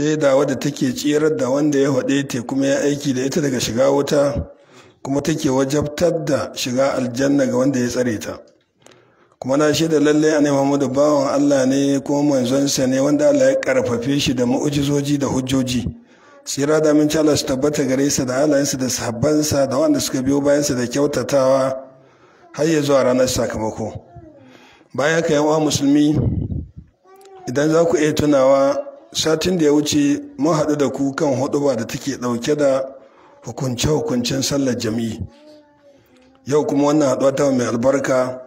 shaida wadda take tsirar da wanda ya faɗe ta kuma ya aiki da ita daga shiga wuta kuma take wajabtar da shiga aljanna ga wanda ya tsare ta kuma na shaida lalle a Muhammadu bawan Allah ne kuma manzonsa ne wanda Allah ya karfafe shi da mu'ujizoji da hujjoji tsira da min Allah su tabbata gare sa da halayensa da sahabbansa da wanda suka biyo bayansa da kyautatawa har ya zuwa ranar sakamako baya ka yawa musulmi idan za ku iya tunawa satin da ya wuce mun haɗu da ku kan huɗuba da take ɗauke da hukunce-hukuncen sallar jami'i yau kuma wannan haɗuwa ta mai albarka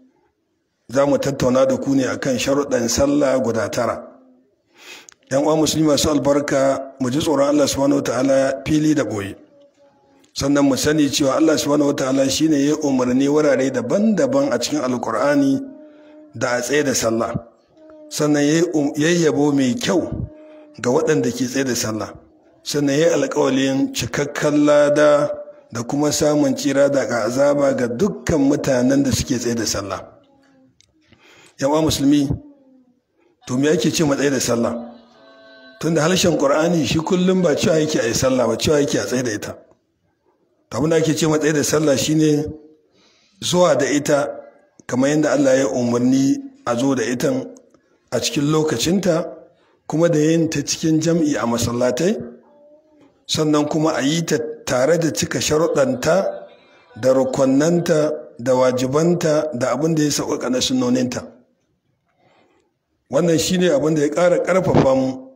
za mu tattauna da ku ne akan sharuɗan sallah guda tara yan uwa musulmi masu albarka mu ji tsoron Allah subhanahu wataala fili da boye sannan mu sani cewa Allah subhanahu wataala shine ya umarni wurare daban-daban a cikin alkur'ani da a tsaye da sallah sannan ya yabo mai kyau ga waɗanda ke tsaye da sallah sannan ya alƙawalin cikakken lada da kuma samun tsira daga azaba ga dukkan mutanen da suke tsaye da sallah yan uwa musulmi to me ake ce matsayi da sallah tunda harshen qur'ani shi kullum ba cewa yake a yi sallah ba cewa yake a tsaye da ita to abin da ake ce matsayi da sallah shine zuwa da ita kamar yadda Allah ya umarni a zo da ita a cikin lokacinta kuma da yin ta cikin jam'i a masallatai sannan kuma a yi ta tare da cika sharuɗanta da rukunanta da wajibanta da abin da ya sauƙaƙa na sunoninta wannan shine abin da ya ƙara ƙarfafa mu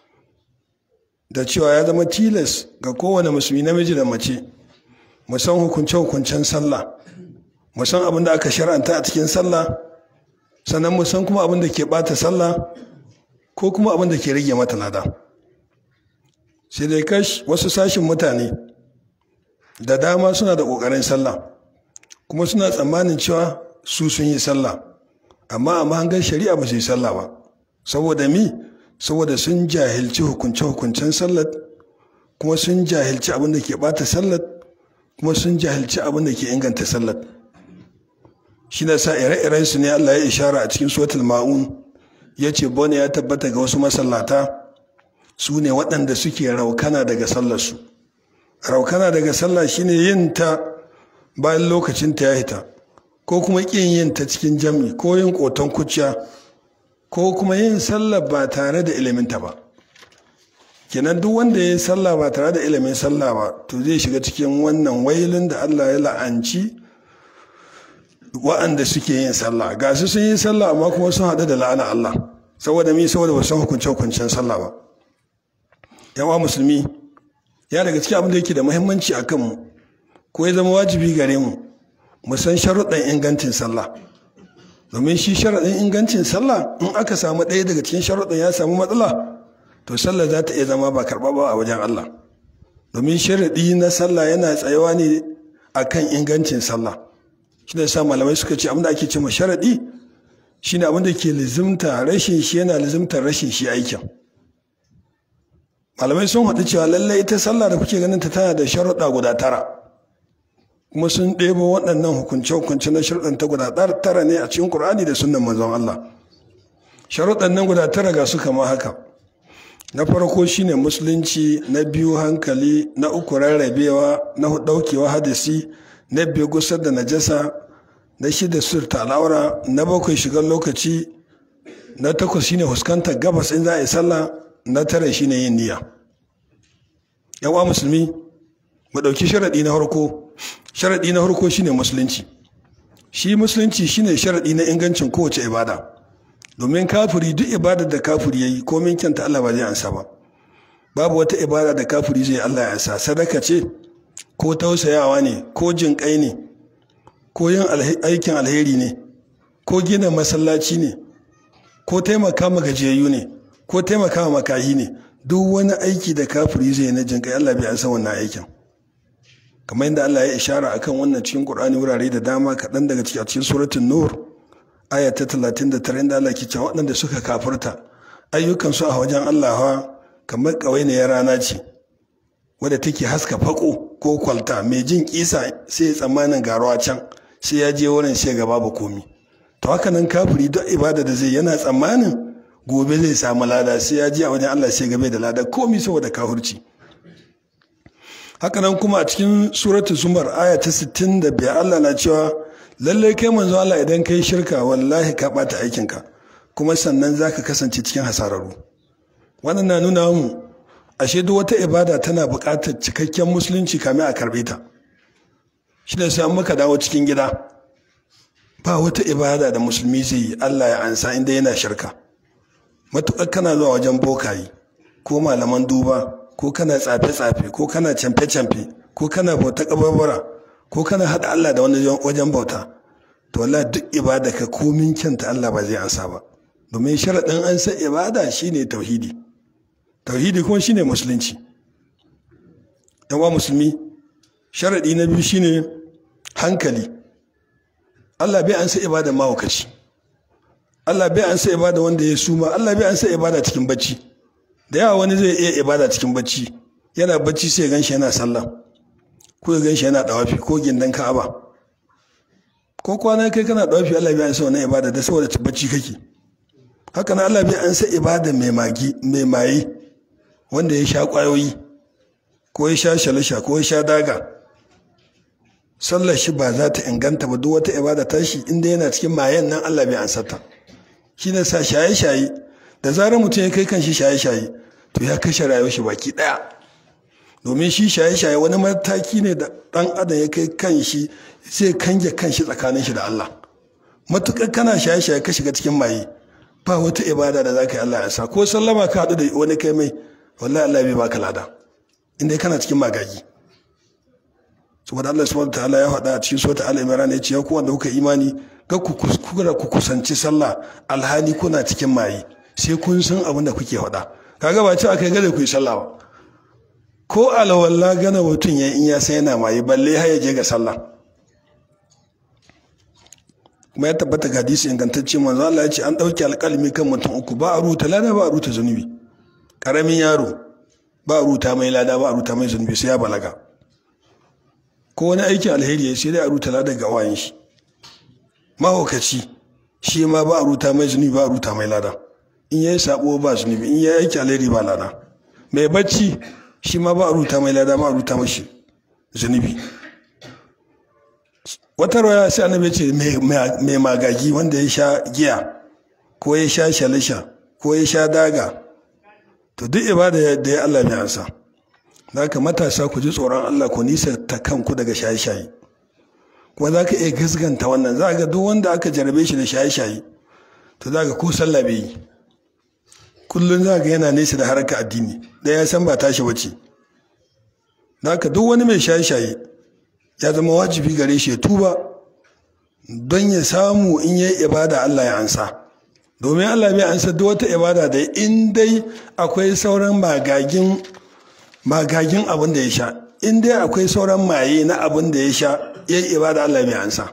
da cewa ya zama tilas ga kowane musulmi namiji da mace mu san hukunce-hukuncen sallah mu san abin da aka shar'anta a cikin sallah sannan mu san kuma abin da ke bata sallah ko kuma abin da ke rage mata lada sai dai kash wasu sashin mutane da dama suna da ƙoƙarin sallah kuma suna tsammanin cewa su sun yi sallah amma a mahangar shari'a ba su yi sallah ba saboda mi saboda sun jahilci hukunce-hukuncen sallat kuma sun jahilci abin da ke bata sallat kuma sun jahilci abin da ke inganta sallat shi na sa ire-iren su ne Allah ya ishara a cikin suratul ma'un ya ce bone ya tabbata ga wasu masallata su ne waɗanda suke raukana daga sallarsu raukana daga sallah shine yin ta bayan lokacin ta ya hita ko kuma ƙin yin ta cikin jam'i ko yin ƙoton kuciya ko kuma yin sallah ba tare da iliminta ba kenan duk wanda ya yi sallah ba tare da ilimin sallah ba to zai shiga cikin wannan wailin da Allah ya la'anci wa'anda suke yin sallah ga su sun yi sallah amma kuma sun haɗu da la'ana Allah saboda mi saboda ba san hukunce hukuncen sallah ba yawa musulmi ya daga cikin abin da yake da muhimmanci a kanmu ko ya zama wajibi gare mu mu san sharuɗan ingancin sallah domin shi sharaɗin ingancin sallah in aka samu ɗaya daga cikin sharuɗan ya samu matsala to sallah za ta iya zama ba karɓa ba a wajen Allah domin sharaɗi na sallah yana tsayawa ne akan ingancin sallah shi da sa malamai suka ce abinda ake cewa sharaɗi shine abin da ke lizimta rashin shi yana lizimtar rashin shi aikin malamai sun haɗu cewa lallai ita sallah da kuke ganin ta tana da sharuɗa guda tara kuma sun ɗebo waɗannan hukunce-hukunce na sharuɗan ta guda tara ne a cikin ƙur'ani da sunan manzon Allah sharuɗan nan guda tara ga su kama haka na farko shine musulunci na biyu hankali na uku rarrabewa na ɗaukewa hadisi na biyu gusar da najasa na shida surta al'aura na bakwai shigar lokaci na takwas shine fuskantar gabas in za a yi sallah na tara shine yin niyya yawa musulmi mu ɗauki sharaɗi na farko sharaɗi na farko shine musulunci shi musulunci shine sharaɗi na ingancin kowace ibada domin kafiri duk ibadar da kafiri yayi komin kyanta Allah ba zai ansa ba babu wata ibada da kafiri zai Allah ya ansa sadaka ce ko tausayawa ne ko jin kai ne ko yin aikin alheri ne ko gina masallaci ne ko taimaka ma gajiyayyu ne ko taimaka ma makahi ne duk wani aiki da kafiri zai na jin kai Allah bai ansa wannan aikin kamar yadda Allah ya ishara akan wannan cikin Qur'ani wurare da dama kaɗan daga cikin cikin suratul nur aya ta 39 inda Allah ke cewa waɗanda suka kafirta ayyukan su a wajen Allah ha kamar ƙawainiyar rana ce wadda take haska fako ko kwalta mai jin kisa sai ya tsammanin garuwa can sai ya je wurin sai ga babu komi to haka nan kafiri duk ibada da zai yana tsammanin gobe zai samu lada sai ya ji a wajen Allah sai gabe da lada komi saboda kahurci hakanan kuma a cikin suratul zumar aya ta 65 Allah na cewa lalle kai manzo Allah idan kai shirka wallahi ka bata aikinka kuma sannan zaka kasance cikin hasararru wannan na nuna mu ashe duk wata ibada tana buƙatar cikakken musulunci kamin a karbe ta shi da sai muka dawo cikin gida ba wata ibada da musulmi zai yi Allah ya ansa inda yana shirka matuƙar kana zuwa wajen bokayi ko malaman duba ko kana tsafe-tsafe ko kana camfe-camfe ko kana bauta kabarbara ko kana haɗa Allah da wani wajen bauta to wallahi duk ibada ka komin kyanta Allah ba zai ansa ba domin sharaɗin ansa ibada shine tauhidi tauhidi kuma shine musulunci yawa musulmi sharaɗi na biyu shine hankali Allah bai ansa ibada mahaukaci Allah bai ansa ibada wanda ya suma Allah bai ansa ibada cikin bacci da yawa wani zai iya ibada cikin bacci yana bacci sai gan shi yana sallah ko ya gan shi yana dawafi ko gindan ka'aba ko kwana kai kana dawafi Allah bai ansa wannan ibada da saboda bacci kake haka nan Allah bai ansa ibada mai magi mai maye wanda ya sha kwayoyi ko ya sha shalisha ko ya sha daga sallar shi ba za ta inganta ba duk wata ibada ta shi inda yana cikin mayen nan Allah bai ansa ta shi ne sa shaye-shaye da zarar mutum ya kai kan shi shaye-shaye to ya kashe rayuwar shi baki daya domin shi shaye-shaye wani mataki ne da dan adam ya kai kan shi zai kange kan shi tsakanin shi da Allah matukar kana shaye-shaye ka shiga cikin maye ba wata ibada da zaka yi Allah ya sa ko sallama ka haɗu da wani kai mai wallahi Allah bai baka lada inda kana cikin magagi saboda Allah subhanahu ta'ala ya faɗa a cikin sura al-imran ya ce ya ku wanda kuka imani ga ku kuskura ku kusanci sallah alhali kuna cikin maye sai kun san abin da kuke faɗa kaga ba ce akai gare ku yi sallah ba ko alwala gana mutum ya in ya san yana maye balle har ya je ga sallah kuma ya tabbata ga hadisi ingantacce manzo Allah ya ce an dauki alƙalmi kan mutum uku ba a ruta lada ba a ruta zunubi karamin yaro ba a ruta mai lada ba a ruta mai zunubi sai ya balaga ko wani aikin alheri ya sai dai a ruta lada ga wayan shi mahaukaci shi ma ba a ruta mai zunubi ba a ruta mai lada in yayi sabo ba zunubi in yayi aiki alheri ba lada mai bacci shi ma ba a ruta mai lada ba a ruta mashi zunubi wata rawaya sai annabi ce mai magagi wanda ya sha giya ko ya sha shalisha ko ya sha daga to duk ibada da ya Allah ne ansa za ka matasa ku ji tsoron Allah ku nisa ta kanku daga shaye-shaye kuma za ka iya gasganta wannan za ga duk wanda aka jarabe shi da shaye-shaye to za ka ko sallah bai yi kullum za ga yana nesa da harkar addini da ya san ba tashi wace za ka duk wani mai shaye-shaye ya zama wajibi gare shi ya tuba don ya samu in yi ibada Allah ya ansa domin Allah bai ansa duk wata ibada da in dai akwai sauran magagin magagin abin da ya sha in dai akwai sauran maye na abin da ya sha ya yi ibada Allah bai ansa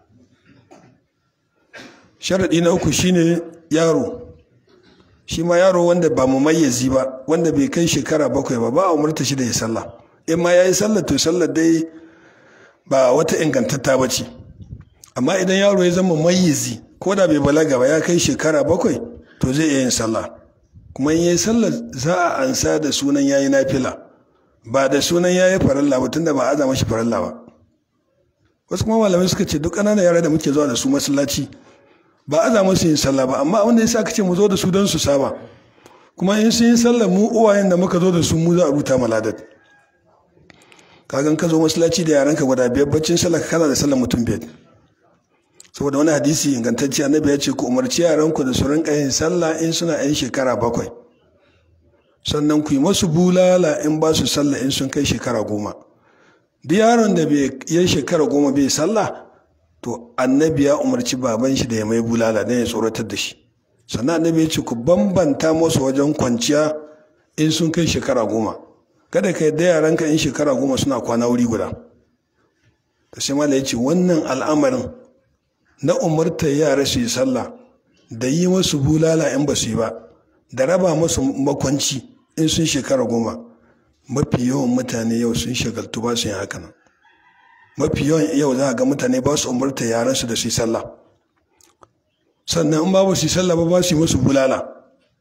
sharaɗi na uku shine yaro shi ma yaro wanda ba mu mayyazi ba wanda bai kai shekara bakwai ba ba a umarta shi da ya sallah in ma ya yi sallah to sallah dai ba wata ingantatta ba ce amma idan yaro ya zama mayyazi ko da bai balaga ba ya kai shekara bakwai to zai iya yin sallah kuma in yi sallah za a ansa da sunan yayi nafila ba da sunan yayi faralla ba tunda ba a aza mashi faralla ba wasu kuma malamai suka ce duk ƙananan yara da muke zuwa da su masallaci ba a aza musu yin sallah ba amma abin da yasa aka ce mu zo da su don su saba kuma in sun yi sallah mu uwayen da muka zo da su mu za a ruta maladat kagan ka zo masallaci da yaran ka guda biyar baccin sallah ka kana da sallah mutum biyar saboda wani hadisi ingantacce annabi ya ce ku umarci yaranku da su rinka yin sallah in suna yan shekara bakwai sannan ku yi masu bulala in ba su sallah in sun kai shekara goma duk yaron da bai yi shekara goma bai sallah to annabi ya umarci baban shi da ya mai bulala don ya tsoratar da shi sannan annabi ya ce ku bambanta masu wajen kwanciya in sun kai shekara goma kada ka yadda yaranka in shekara goma suna kwana wuri guda da sai mala ya ce wannan al'amarin na umartar yara su yi sallah da yi masu bulala in ba su yi ba da raba masu makwanci in sun shekara goma mafi yawan mutane yau sun shagaltu ba su yin haka nan mafi yawan yau za a ga mutane ba su umarta yaran su da su yi sallah sannan in babu su yi sallah ba ba su yi masu bulala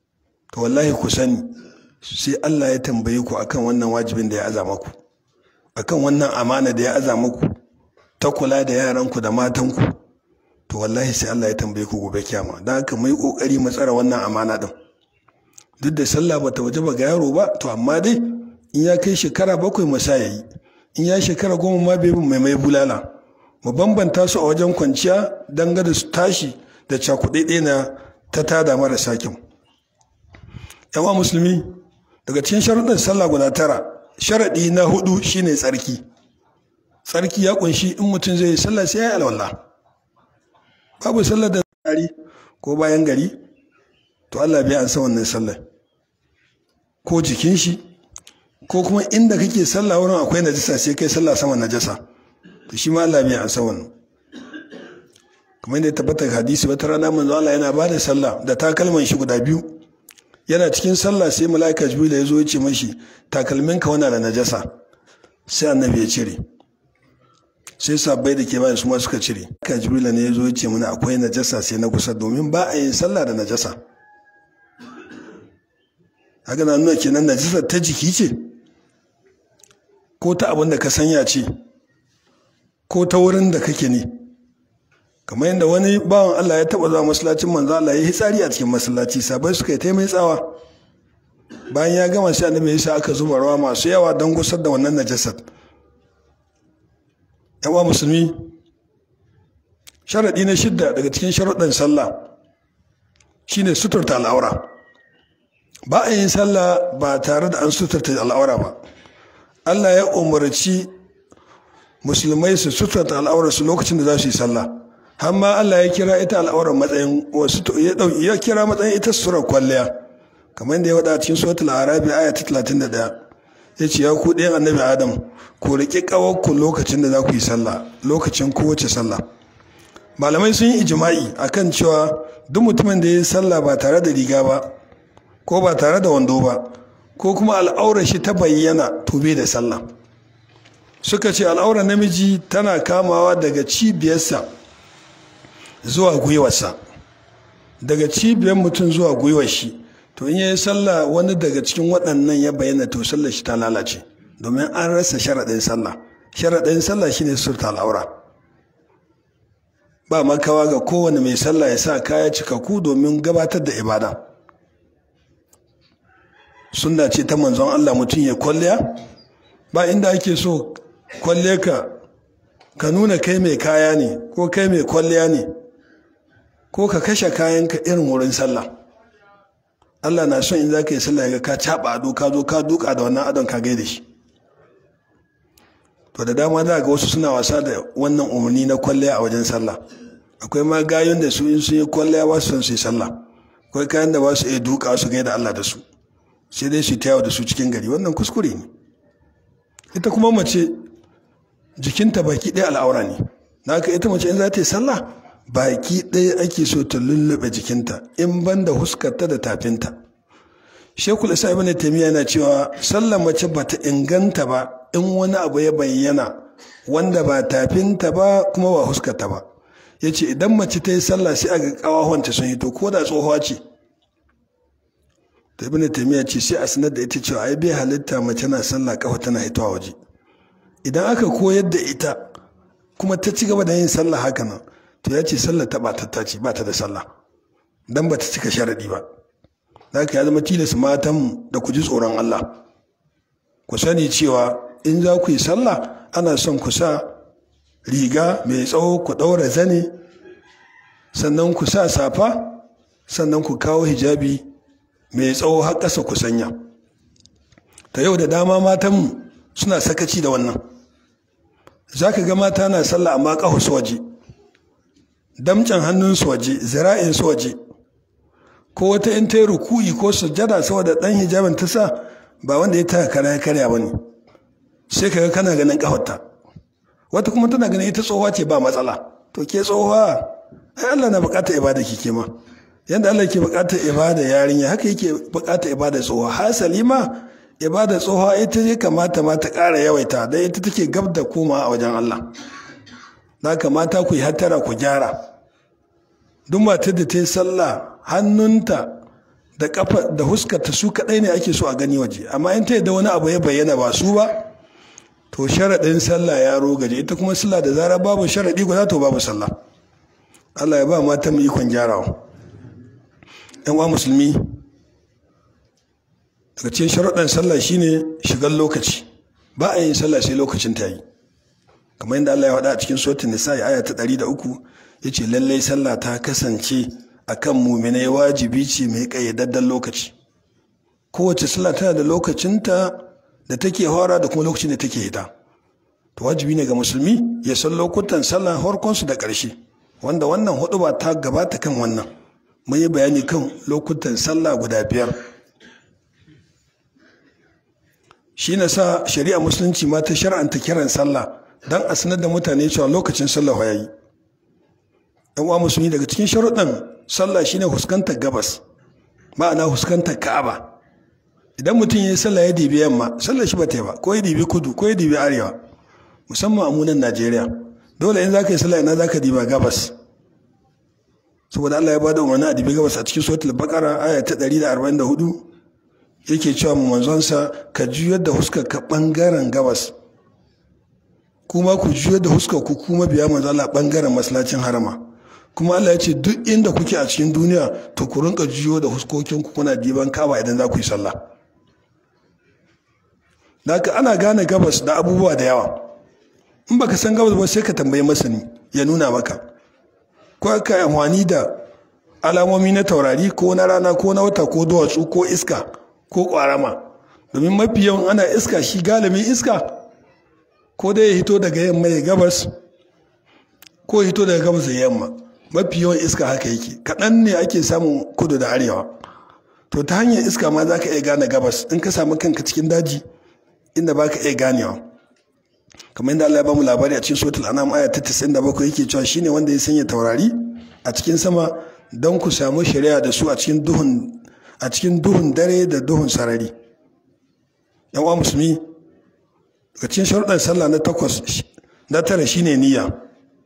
to wallahi ku sani sai Allah ya tambaye ku akan wannan wajibin da ya aza maku akan wannan amana da ya aza maku ta kula da yaranku da matanku to wallahi sai Allah ya tambaye ku gobe kiyama don haka mu yi kokari mu tsara wannan amana din duk da sallah bata waje ba ga yaro ba to amma dai in ya kai shekara bakwai mu sa yayi in ya shekara goma ma bai mai mai bulala mu bambanta su a wajen kwanciya don gada su tashi da cakuɗe na ta tada marasa kyau yawa musulmi daga cikin sharuɗin sallah guda tara sharaɗi na hudu shine tsarki tsarki ya kunshi in mutum zai yi sallah sai ya yi alwala babu sallah da gari ko bayan gari to Allah bai an san wannan sallah ko jikin shi ko kuma inda kake sallah wurin akwai najasa sai kai sallah sama najasa to shi ma Allah bai an san wannan kamar yadda tabbata hadisi wata rana manzo Allah yana bada sallah da takalman shi guda biyu yana cikin sallah sai mala'ika jibril ya zo ya ce mashi takalminka wana da najasa sai annabi ya cire sai sabbai da ke bayan su ma suka cire mala'ika jibril ne ya zo ya ce mana akwai najasa sai na kusa domin ba a yin sallah da najasa haka na nuna kenan najasa ta jiki ce ko ta abin da ka sanya ce ko ta wurin da kake ne kamar yadda wani bawan Allah ya taba zuwa masallacin manzo Allah ya yi tsari a cikin masallaci sabai suka yi ta mai tsawa bayan ya gama sai annabi yasa aka zuba rawa masu yawa don gusar da wannan najasar yawa musulmi sharadi na shidda daga cikin sharuɗin sallah shine suturta al'aura ba a yin sallah ba tare da an suturta al'aura ba Allah ya umarci musulmai su suturta al'aurarsu lokacin da za su yi sallah har ma Allah ya kira ita al'aurar matsayin wasu ya kira matsayin ita surar kwalliya kamar yadda ya wada cikin suratul arabi aya ta 31 ya ce ya ku ɗayan annabi adam ku riƙi ƙawarku lokacin da za ku yi sallah lokacin kowace sallah malamai sun yi ijima'i akan cewa duk mutumin da ya yi sallah ba tare da riga ba ko ba tare da wando ba ko kuma al'aurar shi ta bayyana to bai da sallah suka ce al'aurar namiji tana kamawa daga cibiyarsa zuwa gwiwarsa daga cibiyar mutum zuwa gwiwar shi to in yayi sallah wani daga cikin waɗannan ya bayyana to sallar shi ta lalace domin an rasa sharaɗin sallah sharaɗin sallah shine surta al'aura ba makawa ga kowane mai sallah ya sa kaya cikakku domin gabatar da ibada sunna ce ta manzon Allah mutum ya kwalliya ba inda ake so kwalle ka ka nuna kai mai kaya ne ko kai mai kwalliya ne ko ka kashe kayanka irin wurin sallah Allah na son in za ka yi sallah ga ka caɓa ado ka zo ka duka da wannan adon ka gaida shi to da dama za ga wasu suna wasa da wannan umarni na kwalliya a wajen sallah akwai ma gayun da su in sun yi kwalliya ba su son su yi sallah akwai kayan da ba su iya duka su gaida Allah da su sai dai su tayawa da su cikin gari wannan kuskure ne ita kuma mace jikinta baki ɗaya al'aura ne na haka ita mace in za ta yi sallah baki ɗaya ake so ta lullube jikinta in ban da huskarta da tafinta shekul isa ibn taymiya yana cewa sallar mace ba ta inganta ba in wani abu ya bayyana wanda ba tafinta ba kuma ba huskarta ba ya ce idan mace ta yi sallah sai aga ƙawahonta sun hito ko da tsohuwa ce ta ibn taymiya ce sai a sanar da ita cewa ai bai halitta mace na sallah kafa tana hitowa waje idan aka koyar da ita kuma ta ci gaba da yin sallah haka nan to ya ce sallah ta batatta ce ba ta da sallah dan ba ta cika sharaɗi ba za ka ya zama tilas matan da ku ji tsoron Allah ku sani cewa in za ku yi sallah ana son ku sa riga mai tsawo ku ɗaura zane sannan ku sa safa sannan ku kawo hijabi mai tsawo har ƙasa ku sanya ta yau da dama matan suna sakaci da wannan za ka ga mata na sallah amma ƙahu su waje damcin hannunsu waje zira'insu waje ko wata in ta yi ruku'i ko sujjada saboda ɗan hijabin ta sa ba wanda ya taka kara ya karya ba ne sai ka ga kana ganin ƙafarta wata kuma tana ganin ita tsohuwa ce ba matsala to ke tsohuwa ai Allah na buƙatar ibada kike ma yadda Allah ke buƙatar ibada yarinya haka yake buƙatar ibada tsohuwa hasali ma ibada tsohuwa ita ya kamata ma ta ƙara yawaita don ita take gab da koma a wajen Allah na kamata ku yi hattara ku gyara duk matar da ta yi sallah hannunta da kafa da huskarta su kadai ne ake so a gani waje amma in ta yadda wani abu ya bayyana ba su ba to sharaɗin sallah ya rogaje ita kuma sallah da zarar babu sharaɗi guda to babu sallah Allah ya ba mata mu ikon gyarawa yan uwa musulmi daga cikin sharuɗan sallah shine shigar lokaci ba a yin sallah sai lokacin ta yi kamar yadda Allah ya faɗa a cikin suratul nisa aya ta ɗari da uku yace lallai sallah ta kasance akan muminai wajibi ce mai ƙayyadadden lokaci kowace sallah tana da lokacinta da take hora da kuma lokacin da take hita to wajibi ne ga musulmi ya san lokutan sallah harkonsu da ƙarshe wanda wannan hudu ba ta gabata kan wannan mun yi bayani kan lokutan sallah guda biyar shi na sa shari'a musulunci ma ta shar'anta kiran sallah don a sanar da mutane cewa lokacin sallah ya yi yan uwa musulmi daga cikin sharuɗan sallah shine huskantar gabas ma'ana huskantar ka'aba idan mutum ya yi sallah ya dibi yamma sallah shi ba ta yi ba ko ya dibi kudu ko ya dibi arewa musamman a munan najeriya dole in za ka yi sallah ina za ka diba gabas saboda allah ya ba da umarni a dibi gabas a cikin suratul baqara aya ta 144 yake cewa mu manzonsa ka juyar da huskar ka bangaren gabas kuma ku juyar da huskar ku kuma biya manzo Allah bangaren masallacin harama kuma Allah ya ce duk inda kuke a cikin duniya to ku rinka juyo da huskokin ku kuna diban kaba idan za ku yi sallah Daka ana gane gabas da abubuwa da yawa in baka san gabas ba sai ka tambayi masani ya nuna maka ko ka yi amfani da alamomi na taurari ko na rana ko na wata ko duwatsu ko iska ko ƙwarama domin mafi yawan ana iska shi galibin iska ko dai ya hito daga yamma ya gabas ko ya hito daga gabas ya yamma mafi yawan iska haka yake kaɗan ne ake samun kudu da arewa to ta hanyar iska ma za ka iya gane gabas in ka samu kanka cikin daji inda ba ka iya ganewa kamar yadda Allah ya bamu labari a cikin suratul anam aya ta 97 yake cewa shine wanda ya sanya taurari a cikin sama don ku samu shari'a da su a cikin duhun a cikin duhun dare da duhun sarari yan uwa musulmi daga cikin sharuɗan sallah na takwas na tara shine niyya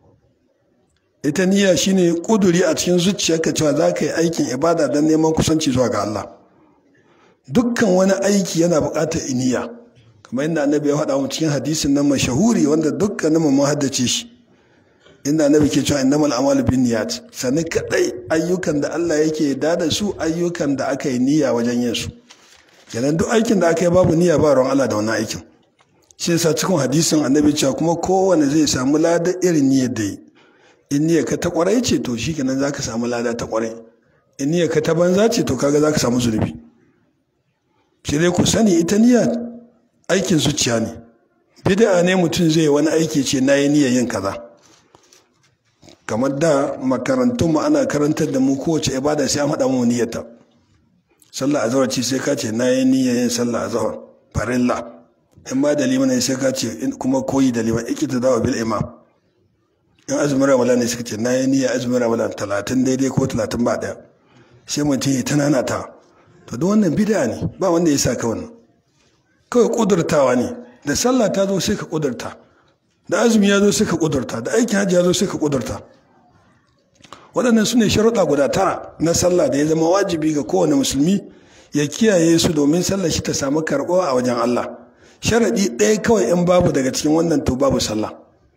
ita niyya shine kuduri a cikin zuciyarka cewa za ka yi aikin ibada don neman kusanci zuwa ga Allah dukkan wani aiki yana buƙatar niyya kamar yadda annabi ya faɗa mu cikin hadisin nan mashahuri wanda dukkanin mu haddace shi inda annabi ke cewa innamal a'malu binniyat sani kadai ayyukan da Allah yake da da su ayyukan da aka yi niyya wajen yin su kenan duk aikin da aka yi babu niyya ba ruwan Allah da wannan aikin shi yasa cikin hadisin annabi cewa kuma kowane zai samu lada irin niyyar da yi in niyyar ka ta kwarai ce to shikenan zaka samu lada ta kwarai in niyyar ka ta banza ce to kaga zaka samu zunubi shi dai ku sani ita niyya aikin zuciya ne bid'a ne mutum zai wani aiki ce na yi niyyar yin kaza kamar da makarantun mu ana karantar da mu kowace ibada sai an haɗa mu niyyarta sallah azhar ce sai ka ce na yi niyyar yin sallah azhar farilla in ma da liman sai ka ce kuma koyi da liman ikita dawa bil imam in azumin ramadan ne suka ce na yi niyyar azumin ramadan talatin daidai ko talatin ba ɗaya sai mutum ya tana ta to duk wannan bid'a ne ba wanda ya sa ka wannan kawai kudurtawa ne da sallah ta zo sai ka kudurta da azumi ya zo sai ka kudurta da aikin hajji ya zo sai ka kudurta waɗannan su ne sharuɗa guda tara na sallah da ya zama wajibi ga kowane musulmi ya kiyaye su domin sallah shi ta samu karɓuwa a wajen Allah sharaɗi ɗaya kawai in babu daga cikin wannan to babu sallah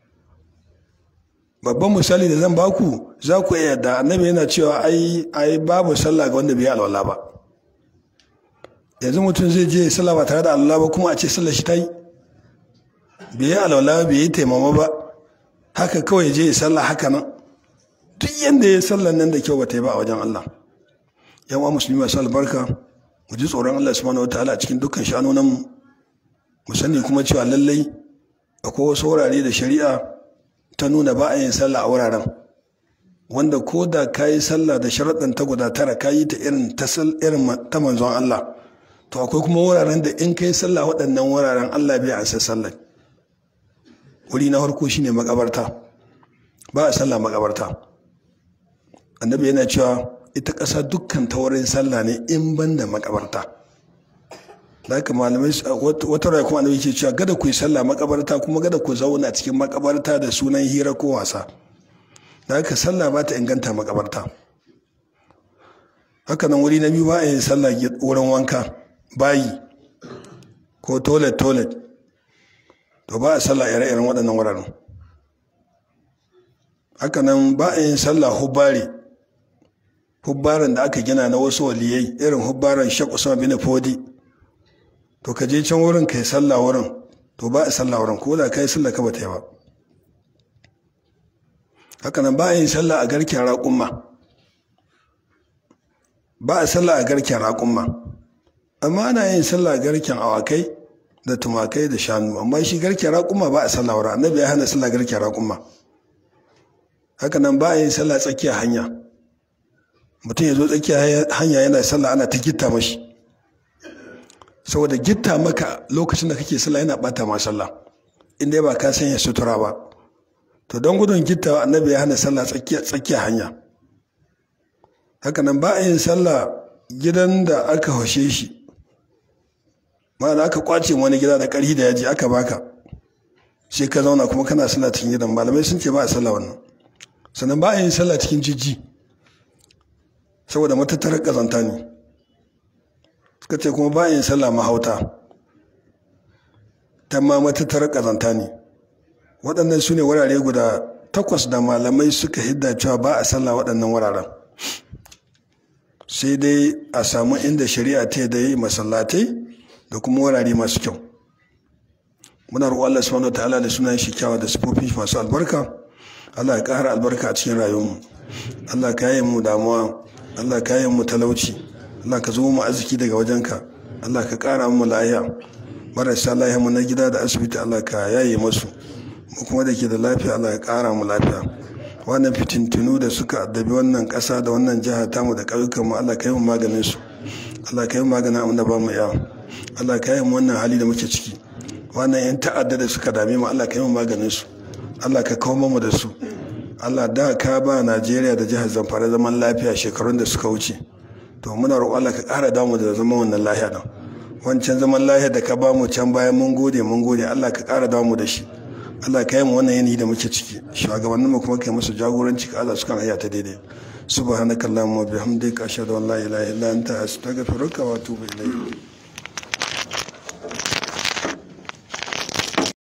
babban misali da zan baku za ku iya da annabi yana cewa ai ai babu sallah ga wanda bai yi alwala ba yanzu mutum zai je sallah ba tare da alwala ba kuma a ce sallah shi ta yi bai yi alwala bai yi taimama ba haka kawai ya je ya sallah haka nan duk yanda ya sallah nan da kyau ba ta yi ba a wajen Allah yan uwa musulmi masu albarka mu ji tsoron Allah subhanahu wataala a cikin dukkan sha'anonan mu mu sani kuma cewa lallai akwai wasu wurare da shari'a ta nuna ba a yin sallah a wuraren wanda ko da ka yi sallah da sharaɗin ta guda tara ka yi ta irin ta irin ta manzon Allah to akwai kuma wuraren da in ka yi sallah waɗannan wuraren Allah bai ansa sallah wuri na farko shine makabarta ba a sallah makabarta annabi yana cewa ita ƙasa dukkan ta wurin sallah ne in ban da makabarta da haka malamai wata rai kuma annabi ke cewa gada ku yi sallah makabarta kuma gada ku zauna cikin makabarta da sunan hira ko wasa da haka sallah ba ta inganta makabarta haka nan wuri na biyu ba a yin sallah wurin wanka bayi ko toilet toilet to ba a sallah ire-iren waɗannan wuraren haka nan ba a yin sallah hubbari hubbaran da aka gina na wasu waliyai irin hubbaran shek usman bin fodi to ka je can wurin kai sallah wurin to ba a sallah wurin ko da kai sallah ka bata yi ba haka nan ba a yin sallah a garken raƙumma ba a sallah a garken raƙumma amma ana yin sallah a garken awakai da tumakai da shanu amma shi garken raƙumma ba a sallah wurin annabi ya hana sallah garken raƙumma haka nan ba a yin sallah tsakiyar hanya mutum ya zo tsakiyar hanya yana sallah ana ta gitta mashi saboda gitta maka lokacin da kake sallah yana bata ma sallah inda ba ka sanya sutura ba to don gudun gitta annabi ya hana sallah tsakiyar hanya haka nan ba a yin sallah gidan da aka haushe shi ma'ana aka kwace wani gida da ƙarfi da yaji aka baka sai ka zauna kuma kana sallah cikin gidan malamai sun ce ba a sallah wannan sannan ba a yin sallah cikin jijji saboda matattarar ƙazanta ne suka ce kuma ba a yin sallah mahauta ta ma matattarar ƙazanta ne waɗannan su ne wurare guda takwas da malamai suka hidda cewa ba a sallah waɗannan wuraren sai dai a samu inda shari'a ta da yi masallatai da kuma wurare masu kyau muna roƙo Allah subhanahu ta'ala da sunan shi kyawa da sifofin masu albarka Allah ya ƙara albarka a cikin rayuwarmu Allah ka yi mu damuwa Allah ka yi mu talauci Allah ka zo mu arziki daga wajenka Allah ka ƙara mu lafiya marasa lafiya mu na gida da asibiti Allah ka yaye masu mu kuma da ke da lafiya Allah ya ƙara mu lafiya wannan fitintunu da suka addabi wannan ƙasa da wannan jiha tamu da ƙauyukan mu Allah ka yi mu maganin su Allah ka yi mu maganin abin da ba mu iya Allah ka yi mu wannan hali da muke ciki wannan yan ta'adda da suka dame mu Allah ka yi mu maganin su Allah ka kawo mu da su Allah da ka ba Najeriya da jihar Zamfara zaman lafiya shekarun da suka wuce to muna roƙo Allah ka ƙara damu da zaman wannan lafiya nan wancan zaman lafiya da ka ba mu can bayan mun gode mun gode Allah ka ƙara damu da shi Allah ka yi mu wannan yanayi da muke ciki shugabanninmu kuma kai musu jagoranci ka Allah su kan haya ta daidai subhanakallahumma wa bihamdika ashhadu an la ilaha illa anta astaghfiruka wa atubu ilayk